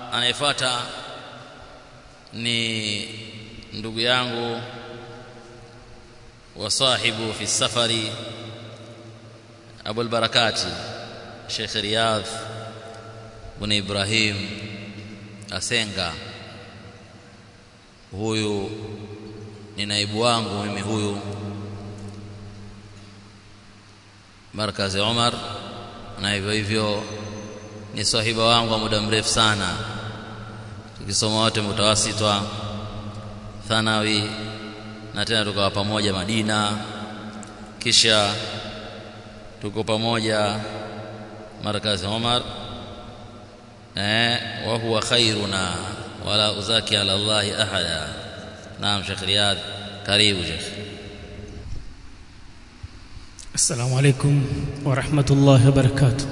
anayefuata ni ndugu yangu wa sahibu fi safari Abu al-Barakati Sheikh Riyadh bin Ibrahim Asenga huyu ni naibu wangu mimi huyu markazi Umar na hivyo hivyo ni sahiba wangu wa muda mrefu sana tukisoma wote mutawasitwa thanawi na tena tukawa pamoja Madina kisha tuko pamoja markazi Umar eh wa huwa khairuna wala uzaki ala Allah ahada naam Sheikh Riyad karibu Sheikh السلام عليكم ورحمة الله وبركاته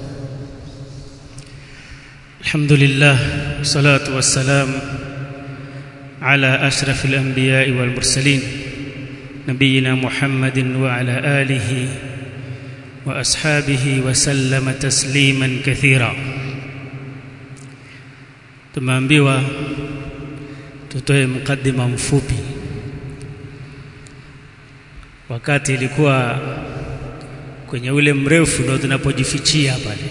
الحمد لله والصلاة والسلام على أشرف الأنبياء والمرسلين نبينا محمد وعلى آله وأصحابه وسلم تسليما كثيرا tumeambiwa tutoe mkadima mfupi wakati ilikuwa kwenye ule mrefu ndo tunapojifichia pale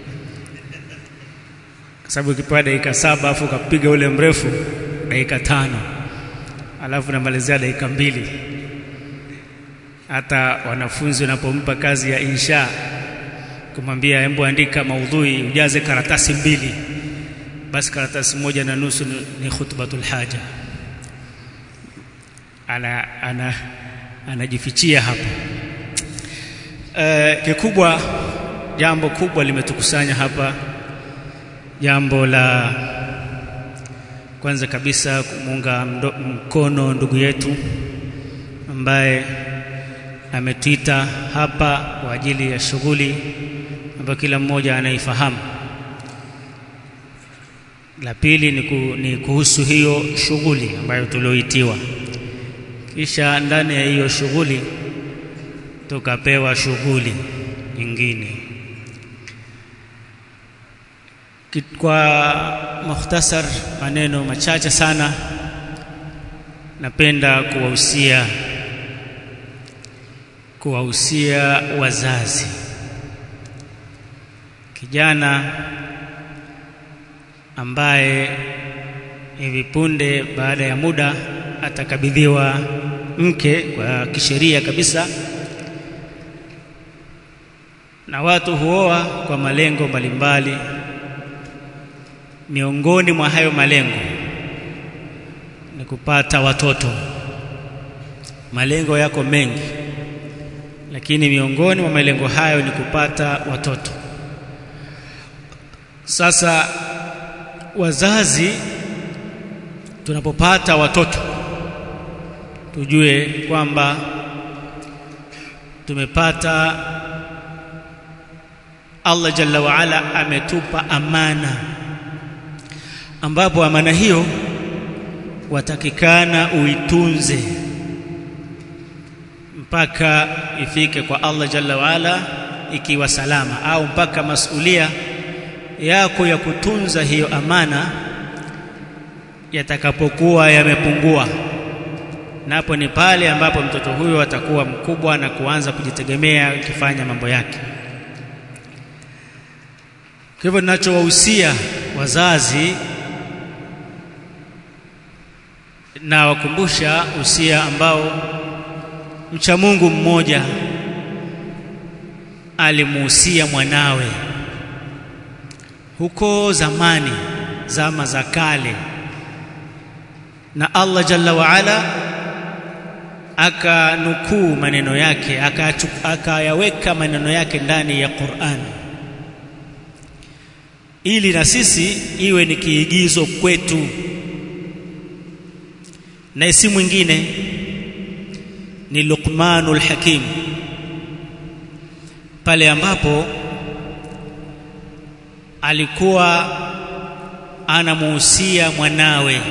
kwa sababu ukipewa dakika saba afu ukapiga ule mrefu dakika tano alafu namalizia dakika mbili hata wanafunzi wanapompa kazi ya insha kumwambia hebu andika maudhui ujaze karatasi mbili basi karatasi moja na nusu ni, ni khutbatul haja ana ana anajifichia hapa e, kikubwa jambo kubwa limetukusanya hapa jambo la kwanza kabisa kumuunga mkono ndugu yetu ambaye ametuita hapa kwa ajili ya shughuli ambayo kila mmoja anaifahamu la pili ni, ku, ni kuhusu hiyo shughuli ambayo tulioitiwa kisha ndani ya hiyo shughuli tukapewa shughuli nyingine kwa mukhtasar maneno machache sana napenda kuwahusia kuwahusia wazazi kijana ambaye hivi punde baada ya muda atakabidhiwa mke kwa kisheria kabisa na watu huoa kwa malengo mbalimbali miongoni mwa hayo malengo ni kupata watoto malengo yako mengi lakini miongoni mwa malengo hayo ni kupata watoto sasa wazazi tunapopata watoto tujue kwamba tumepata Allah jalla wa ala ametupa amana ambapo amana hiyo watakikana uitunze mpaka ifike kwa Allah jalla wa ala ikiwa salama au mpaka masulia yako ya kutunza hiyo amana yatakapokuwa yamepungua napo ni pale ambapo mtoto huyo atakuwa mkubwa na kuanza kujitegemea akifanya mambo yake kwa hivyo ninachowahusia wazazi na wakumbusha usia ambao mcha Mungu mmoja alimuhusia mwanawe huko zamani zama za kale na Allah jalla wa ala akanukuu maneno yake akayaweka maneno yake ndani ya Qur'an ili na sisi iwe ni kiigizo kwetu na si mwingine ni Luqmanul Hakim pale ambapo alikuwa anamuhusia mwanawe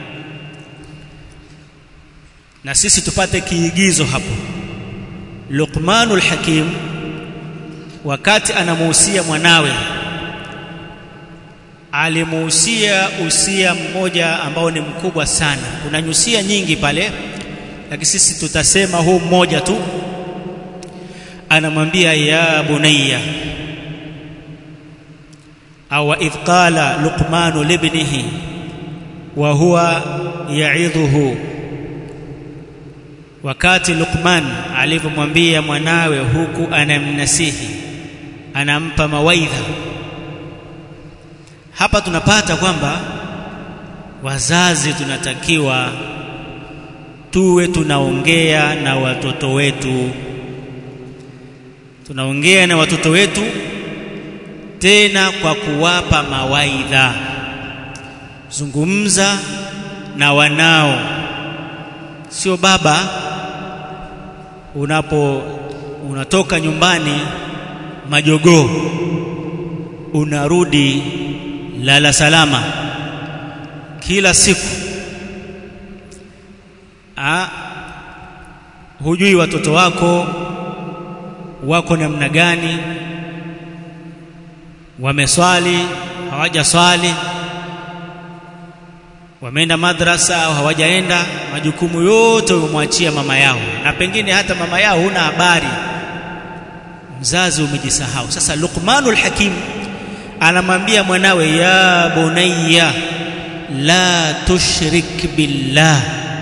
na sisi tupate kiigizo hapo Luqmanul Hakim wakati anamuhusia mwanawe alimuhusia usia mmoja ambao ni mkubwa sana kuna nyusia nyingi pale lakini sisi tutasema huu mmoja tu anamwambia ya bunayya au idh qala luqmanu libnihi wa huwa ya'idhuhu wakati Luqman alivyomwambia mwanawe huku anamnasihi anampa mawaidha hapa tunapata kwamba wazazi tunatakiwa tuwe tunaongea na watoto wetu tunaongea na watoto wetu tena kwa kuwapa mawaidha zungumza na wanao sio baba unapo unatoka nyumbani majogoo unarudi lala salama kila siku A, hujui watoto wako wako namna gani wameswali hawajaswali wameenda madrasa au hawajaenda majukumu yote umemwachia mama yao na pengine hata mama yao huna habari mzazi umejisahau sasa Luqmanul Hakim anamwambia mwanawe ya bunayya la tushrik billah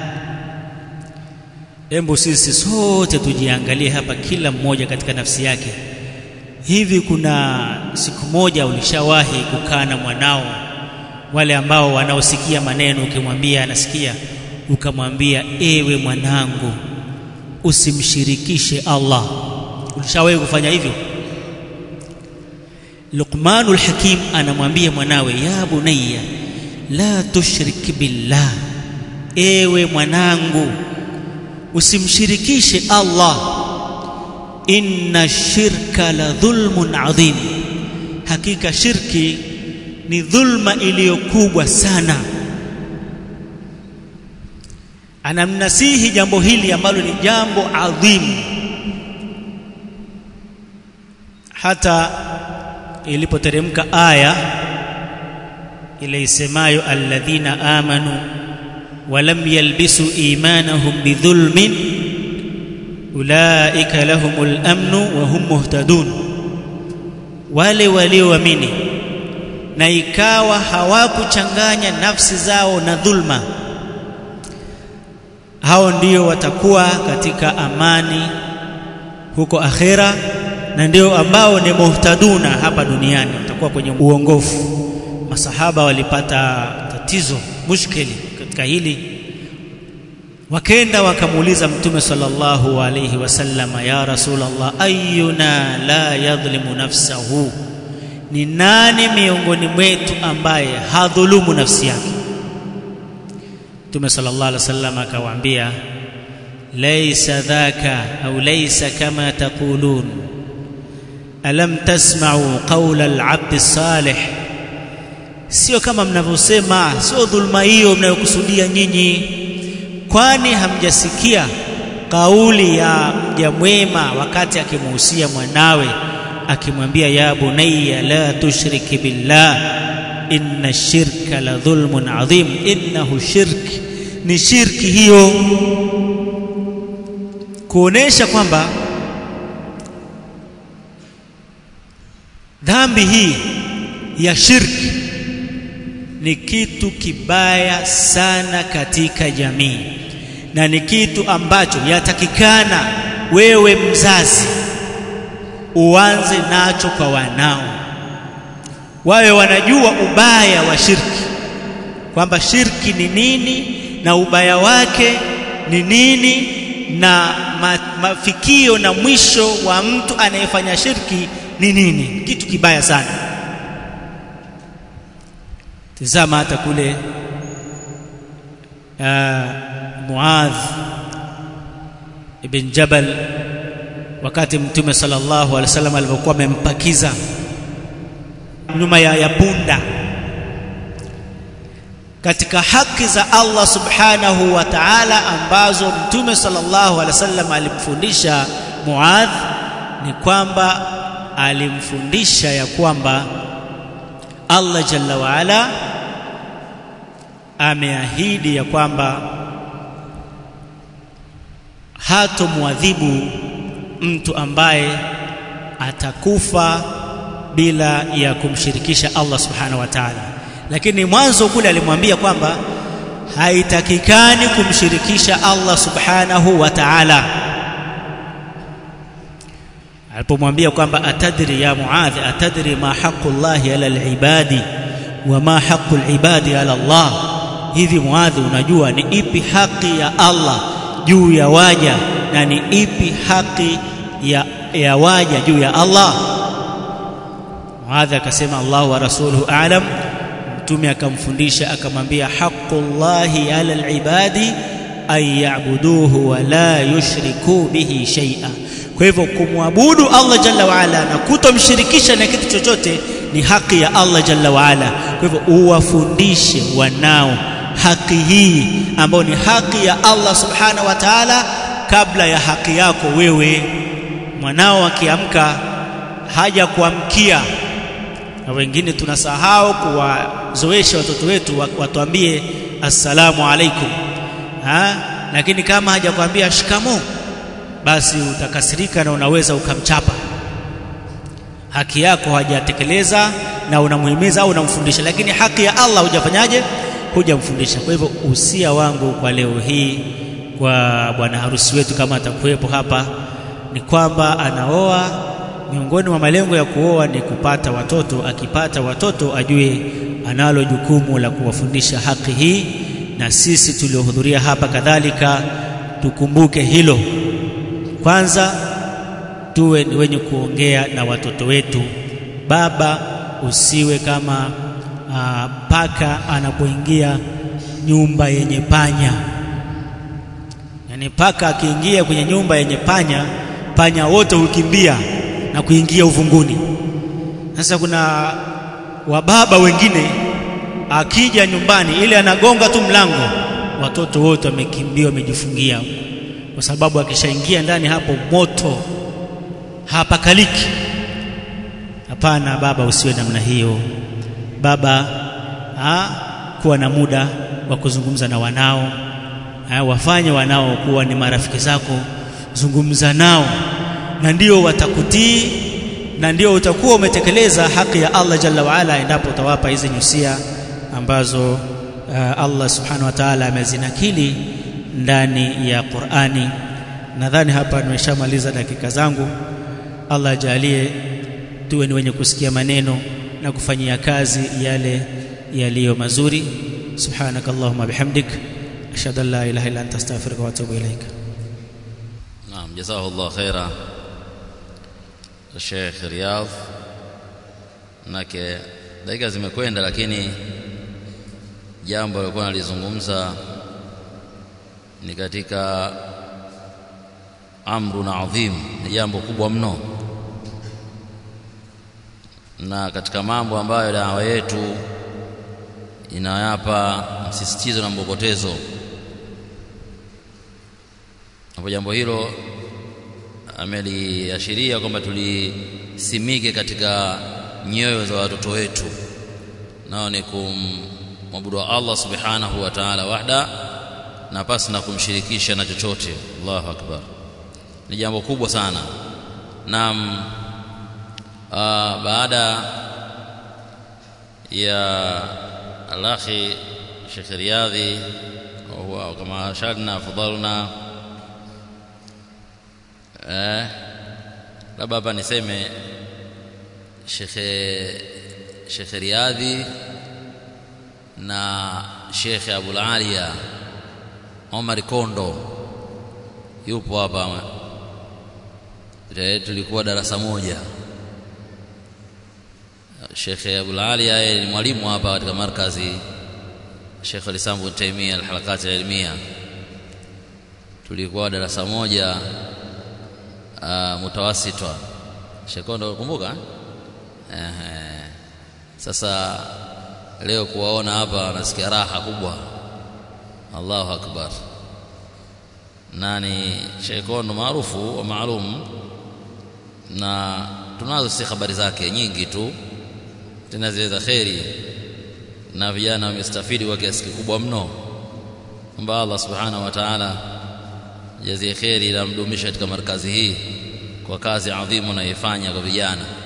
Hebu sisi sote tujiangalie hapa kila mmoja katika nafsi yake hivi kuna siku moja ulishawahi kukaa na mwanao wale ambao wanaosikia maneno ukimwambia anasikia ukamwambia ewe mwanangu usimshirikishe Allah ulishawahi kufanya hivyo Luqmanul Hakim anamwambia mwanawe ya bunayya la tushrik billah ewe mwanangu usimshirikishe Allah inna shirka la dhulmun adhim hakika shirki ni dhulma iliyokubwa sana anamnasihi jambo hili ambalo ni jambo adhimu hata ilipoteremka aya ile isemayo alladhina amanu walam yalbisu imanahum bidhulmin ulaika lahumul amnu wa hum muhtadun wale walioamini na ikawa hawakuchanganya nafsi zao na dhulma hao ndio watakuwa katika amani huko akhera na ndio ambao ni muhtaduna hapa duniani watakuwa kwenye uongofu masahaba walipata tatizo mushkili katika hili wakenda wakamuuliza mtume sallallahu alayhi wasallam ya rasulullah ayuna la yadhlimu nafsahu ni nani miongoni mwetu ambaye hadhulumu nafsi yake mtume sallallahu alayhi wasallam akawaambia laysa dhaka au laysa kama taqulun alam tasma'u qawla al-'abd as-salih sio kama mnavyosema sio dhulma hiyo mnayokusudia nyinyi kwani hamjasikia kauli ya mja mwema wakati akimuhusia mwanawe akimwambia ya bunayya la tushriki billah inna shirka la dhulmun adhim innahu shirk ni shirki hiyo kuonesha kwamba dhambi hii ya shirki ni kitu kibaya sana katika jamii na ni kitu ambacho yatakikana wewe mzazi uanze nacho kwa wanao wawe wanajua ubaya wa shirki kwamba shirki ni nini na ubaya wake ni nini na ma, mafikio na mwisho wa mtu anayefanya shirki ni nini kitu kibaya sana tazama hata kule uh, Muadh ibn Jabal wakati mtume sallallahu alaihi wasallam alipokuwa amempakiza nyuma ya, ya punda katika haki za Allah subhanahu wa ta'ala ambazo mtume sallallahu alaihi wasallam alimfundisha Muadh ni kwamba alimfundisha ya kwamba Allah jalla waala ameahidi ya kwamba hatomwadhibu mtu ambaye atakufa bila ya kumshirikisha Allah subhanahu wa ta'ala lakini mwanzo kule alimwambia kwamba haitakikani kumshirikisha Allah subhanahu wa ta'ala alipomwambia kwamba atadri ya muadhi atadri ma haqqu llahi ala alibadi wa ma haqqu alibadi ala Allah hivi muadhi unajua ni ipi haki ya Allah juu ya waja na ni ipi haki ya, ya waja juu ya Allah muadhi akasema Allah wa rasuluhu a'lam mtume akamfundisha akamwambia haqqullahi ala alibadi an ya'buduhu wa la yushriku bihi shay'a kwa hivyo kumwabudu Allah jalla waala na kutomshirikisha na kitu chochote ni haki ya Allah jalla waala kwa hivyo uwafundishe wanao haki hii ambayo ni haki ya Allah subhanahu wa ta'ala kabla ya haki yako wewe mwanao akiamka haja kuamkia na wengine tunasahau kuwazoesha watoto wetu watuambie assalamu alaikum ha? lakini kama hajakwambia shikamo basi utakasirika na unaweza ukamchapa haki yako hajatekeleza na unamuhimiza au unamfundisha lakini haki ya Allah hujafanyaje hujamfundisha kwa hivyo usia wangu kwa leo hii kwa bwana harusi wetu kama atakuwepo hapa ni kwamba anaoa miongoni mwa malengo ya kuoa ni kupata watoto akipata watoto ajue analo jukumu la kuwafundisha haki hii na sisi tuliohudhuria hapa kadhalika tukumbuke hilo kwanza tuwe ni wenye kuongea na watoto wetu baba usiwe kama aa, paka anapoingia nyumba yenye panya yaani paka akiingia kwenye nyumba yenye panya panya wote hukimbia na kuingia uvunguni sasa kuna wababa wengine akija nyumbani ile anagonga tu mlango watoto wote wamekimbia wamejifungia kwa sababu akishaingia ndani hapo moto hapakaliki hapana baba usiwe namna hiyo baba ha, kuwa na muda wa kuzungumza na wanao ha, wafanye wanao kuwa ni marafiki zako zungumza nao na ndio watakutii na ndio utakuwa umetekeleza haki ya Allah jalla waala endapo utawapa hizi nyusia ambazo uh, Allah subhanahu wa ta'ala amezinakili ndani ya Qur'ani nadhani hapa nimeshamaliza dakika zangu Allah ajalie tuwe ni wenye kusikia maneno na kufanyia kazi yale yaliyo mazuri subhanaka allahumma bihamdik ashhadu an la ilaha illa anta astaghfiruka wa atubu ilaik naam jazakallahu khaira Sheikh Riyadh nake dakika zimekwenda lakini jambo alikuwa nalizungumza ni katika amrun adhim ni jambo kubwa mno na katika mambo ambayo dawa yetu inayapa msisitizo na mbokotezo hapo jambo hilo ameliashiria kwamba tulisimike katika nyoyo za watoto wetu nao ni kumwabudu Allah subhanahu wa ta'ala wahda na pasi na kumshirikisha na chochote Allahu akbar ni jambo kubwa sana na uh, baada ya alakhi Sheikh Riyadhi wa kama shadna fadhalna eh labda hapa niseme Sheikh Sheikh Riyadhi na Sheikh Abul Aliya Omar Kondo yupo hapa tulikuwa darasa moja Sheikh Abul Aliya yeye ni mwalimu hapa katika markazi Sheikh Al-Islam Ibn Taymiyyah al-Halakat al-Ilmiyah tulikuwa darasa moja uh, mutawasitwa Sheikh Kondo kumbuka eh sasa leo kuwaona hapa nasikia raha kubwa Allahu akbar nani Sheikh Kondo maarufu wa maalum na tunazo si habari zake nyingi tu tena zile za kheri na vijana wamestafidi kwa kiasi kikubwa mno kwamba Allah subhanahu wa ta'ala jazie kheri na mdumisha katika markazi hii kwa kazi adhimu anayoifanya kwa vijana